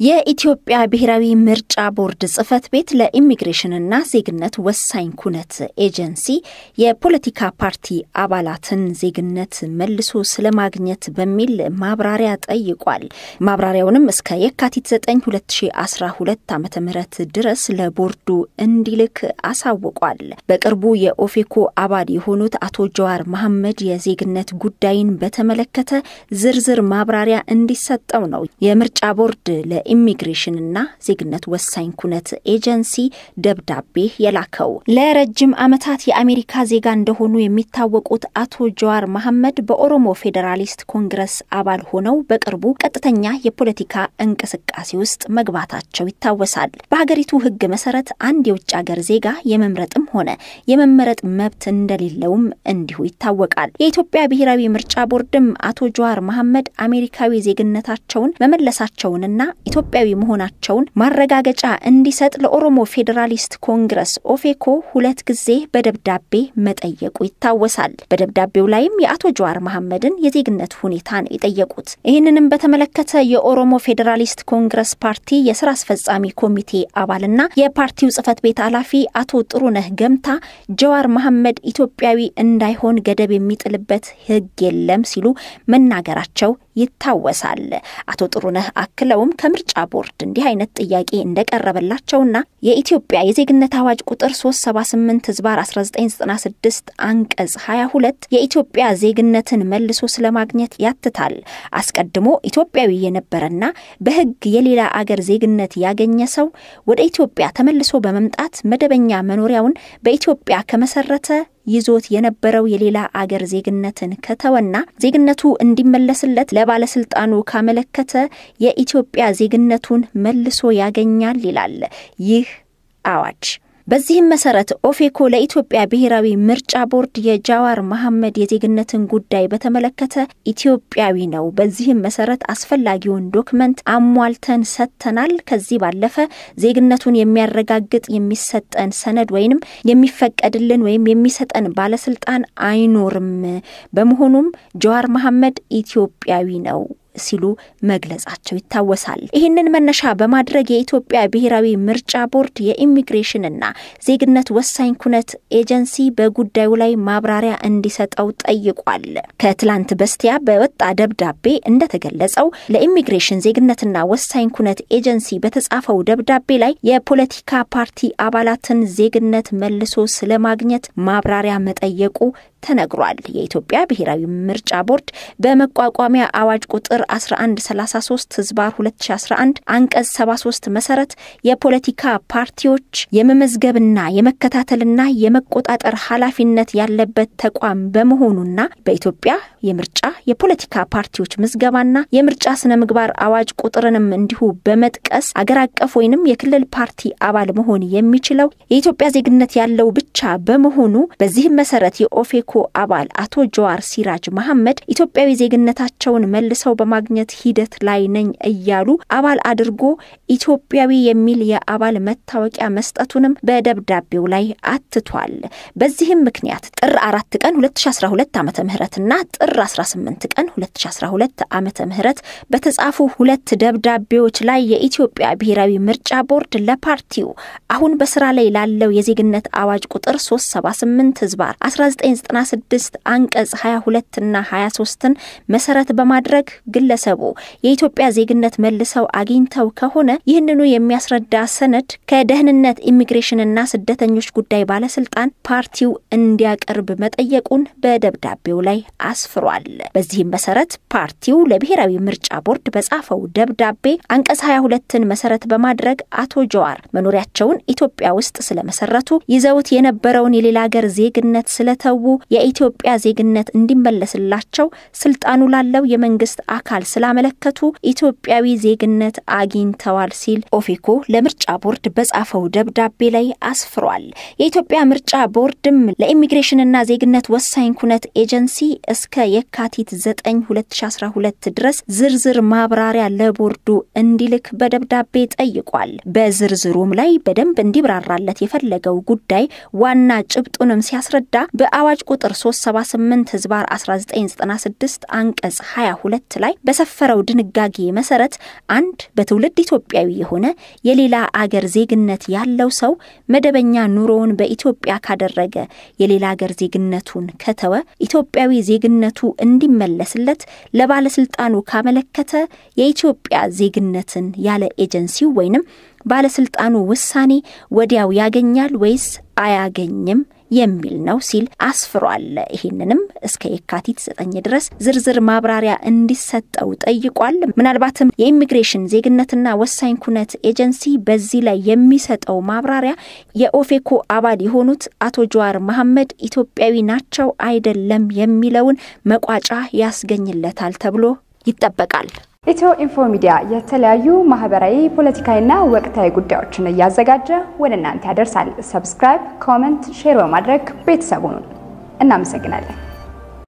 የኢትዮጵያ ብሔራዊ ምርጫ ቦርድ ጽህፈት ቤት ለኢሚግሬሽንና ዜግነት ወሳኝ ኩነት ኤጀንሲ የፖለቲካ ፓርቲ አባላትን ዜግነት መልሶ ስለማግኘት በሚል ማብራሪያ ጠይቋል። ማብራሪያውንም እስከ የካቲት 9 2012 ዓ ም ድረስ ለቦርዱ እንዲልክ አሳውቋል። በቅርቡ የኦፌኮ አባል የሆኑት አቶ ጀዋር መሐመድ የዜግነት ጉዳይን በተመለከተ ዝርዝር ማብራሪያ እንዲሰጠው ነው የምርጫ ቦርድ ለኢሚግሬሽንና ዜግነት ወሳኝ ኩነት ኤጀንሲ ደብዳቤ የላከው። ለረጅም ዓመታት የአሜሪካ ዜጋ እንደሆኑ የሚታወቁት አቶ ጀዋር መሐመድ በኦሮሞ ፌዴራሊስት ኮንግረስ አባል ሆነው በቅርቡ ቀጥተኛ የፖለቲካ እንቅስቃሴ ውስጥ መግባታቸው ይታወሳል። በሀገሪቱ ሕግ መሰረት አንድ የውጭ ሀገር ዜጋ የመምረጥም ሆነ የመመረጥ መብት እንደሌለውም እንዲሁ ይታወቃል። የኢትዮጵያ ብሔራዊ ምርጫ ቦርድም አቶ ጀዋር መሐመድ አሜሪካዊ ዜግነታቸውን መመለሳቸውንና ኢትዮጵያዊ መሆናቸውን ማረጋገጫ እንዲሰጥ ለኦሮሞ ፌዴራሊስት ኮንግረስ ኦፌኮ ሁለት ጊዜ በደብዳቤ መጠየቁ ይታወሳል። በደብዳቤው ላይም የአቶ ጀዋር መሐመድን የዜግነት ሁኔታ ነው የጠየቁት። ይህንንም በተመለከተ የኦሮሞ ፌዴራሊስት ኮንግረስ ፓርቲ የስራ አስፈጻሚ ኮሚቴ አባልና የፓርቲው ጽህፈት ቤት ኃላፊ አቶ ጥሩነህ ገምታ ጀዋር መሐመድ ኢትዮጵያዊ እንዳይሆን ገደብ የሚጥልበት ህግ የለም ሲሉ መናገራቸው ይታወሳል። አቶ ጥሩነህ አክለውም ከምርጫ ቦርድ እንዲህ አይነት ጥያቄ እንደቀረበላቸውና የኢትዮጵያ የዜግነት አዋጅ ቁጥር 378 ህዝባር 1996 አንቀጽ 22 የኢትዮጵያ ዜግነትን መልሶ ስለማግኘት ያትታል። አስቀድሞ ኢትዮጵያዊ የነበረና በህግ የሌላ አገር ዜግነት ያገኘ ሰው ወደ ኢትዮጵያ ተመልሶ በመምጣት መደበኛ መኖሪያውን በኢትዮጵያ ከመሰረተ ይዞት የነበረው የሌላ አገር ዜግነትን ከተወና ዜግነቱ እንዲመለስለት ለባለስልጣኑ ካመለከተ የኢትዮጵያ ዜግነቱን መልሶ ያገኛል ይላል ይህ አዋጅ። በዚህም መሰረት ኦፌኮ ለኢትዮጵያ ብሔራዊ ምርጫ ቦርድ የጃዋር መሐመድ የዜግነትን ጉዳይ በተመለከተ ኢትዮጵያዊ ነው፣ በዚህም መሰረት አስፈላጊውን ዶክመንት አሟልተን ሰጥተናል። ከዚህ ባለፈ ዜግነቱን የሚያረጋግጥ የሚሰጠን ሰነድ ወይንም የሚፈቀድልን ወይም የሚሰጠን ባለስልጣን አይኖርም። በመሆኑም ጃዋር መሐመድ ኢትዮጵያዊ ነው ሲሉ መግለጻቸው ይታወሳል። ይህንን መነሻ በማድረግ የኢትዮጵያ ብሔራዊ ምርጫ ቦርድ የኢሚግሬሽንና ዜግነት ወሳኝ ኩነት ኤጀንሲ በጉዳዩ ላይ ማብራሪያ እንዲሰጠው ጠይቋል። ከትላንት በስቲያ በወጣ ደብዳቤ እንደተገለጸው ለኢሚግሬሽን ዜግነትና ወሳኝ ኩነት ኤጀንሲ በተጻፈው ደብዳቤ ላይ የፖለቲካ ፓርቲ አባላትን ዜግነት መልሶ ስለማግኘት ማብራሪያ መጠየቁ ተነግሯል። የኢትዮጵያ ብሔራዊ ምርጫ ቦርድ በመቋቋሚያ አዋጅ ቁጥር 1133 ህዝባር 2011 አንቀጽ 73 መሰረት የፖለቲካ ፓርቲዎች የመመዝገብና የመከታተልና የመቆጣጠር ኃላፊነት ያለበት ተቋም በመሆኑና በኢትዮጵያ የምርጫ የፖለቲካ ፓርቲዎች ምዝገባና የምርጫ ስነ ምግባር አዋጅ ቁጥርንም እንዲሁ በመጥቀስ አገር አቀፍ ወይንም የክልል ፓርቲ አባል መሆን የሚችለው የኢትዮጵያ ዜግነት ያለው ብቻ በመሆኑ በዚህም መሰረት የኦፌኮ አባል አቶ ጀዋር ሲራጅ መሐመድ ኢትዮጵያዊ ዜግነታቸውን መልሰው በማግኘት ሂደት ላይ ነኝ እያሉ አባል አድርጎ ኢትዮጵያዊ የሚል የአባል መታወቂያ መስጠቱንም በደብዳቤው ላይ አትቷል። በዚህም ምክንያት ጥር አራት ቀን 2012 ዓ ምህረትና ጥር 18 ቀን 2012 ዓ ምህረት በተጻፉ ሁለት ደብዳቤዎች ላይ የኢትዮጵያ ብሔራዊ ምርጫ ቦርድ ለፓርቲው አሁን በስራ ላይ ላለው የዜግነት አዋጅ ቁጥር 378 ህዝባር 1996 አንቀጽ 22 እና 23ን መሰረት በማድረግ ግለሰቡ የኢትዮጵያ ዜግነት መልሰው አግኝተው ከሆነ ይህንኑ የሚያስረዳ ሰነድ ከደህንነት ኢሚግሬሽንና ስደተኞች ጉዳይ ባለስልጣን ፓርቲው እንዲያቀርብ መጠየቁን በደብዳቤው ላይ አስፍሯል። በዚህም መሰረት ፓርቲው ለብሔራዊ ምርጫ ቦርድ በጻፈው ደብዳቤ አንቀጽ 22ን መሰረት በማድረግ አቶ ጀዋር መኖሪያቸውን ኢትዮጵያ ውስጥ ስለመሰረቱ ይዘውት የነበረውን የሌላ ሀገር ዜግነት ስለተዉ የኢትዮጵያ ዜግነት እንዲመለስላቸው ስልጣኑ ላለው የመንግስት አካል ስላመለከቱ ኢትዮጵያዊ ዜግነት አግኝተዋል ሲል ኦፌኮ ለምርጫ ቦርድ በጻፈው ደብዳቤ ላይ አስፍሯል። የኢትዮጵያ ምርጫ ቦርድም ለኢሚግሬሽንና ዜግነት ወሳኝ ኩነት ኤጀንሲ እስከ የካቲት 9 2012 ድረስ ዝርዝር ማብራሪያ ለቦርዱ እንዲልክ በደብዳቤ ጠይቋል። በዝርዝሩም ላይ በደንብ እንዲብራራለት የፈለገው ጉዳይ ዋና ጭብጡንም ሲያስረዳ በአዋጅ ቁጥር 378 ህዝባር 1996 አንቀጽ 22 ላይ በሰፈረው ድንጋጌ መሰረት አንድ በትውልድ ኢትዮጵያዊ የሆነ የሌላ አገር ዜግነት ያለው ሰው መደበኛ ኑሮውን በኢትዮጵያ ካደረገ የሌላ አገር ዜግነቱን ከተወ ኢትዮጵያዊ ዜግነቱ እንዲመለስለት ለባለስልጣኑ ካመለከተ የኢትዮጵያ ዜግነትን ያለ ኤጀንሲው ወይንም ባለስልጣኑ ውሳኔ ወዲያው ያገኛል ወይስ አያገኝም የሚል ነው ሲል አስፍሯል። ይህንንም እስከ የካቲት ዘጠኝ ድረስ ዝርዝር ማብራሪያ እንዲሰጠው ጠይቋል። ምናልባትም የኢሚግሬሽን ዜግነትና ወሳኝ ኩነት ኤጀንሲ በዚህ ላይ የሚሰጠው ማብራሪያ የኦፌኮ አባል የሆኑት አቶ ጀዋር መሐመድ ኢትዮጵያዊ ናቸው አይደለም የሚለውን መቋጫ ያስገኝለታል ተብሎ ይጠበቃል። ኢትዮ ኢንፎ ሚዲያ የተለያዩ ማህበራዊ፣ ፖለቲካዊና ወቅታዊ ጉዳዮችን እያዘጋጀ ወደ እናንተ ያደርሳል። ሰብስክራይብ፣ ኮመንት፣ ሼር በማድረግ ቤተሰቡን እናመሰግናለን።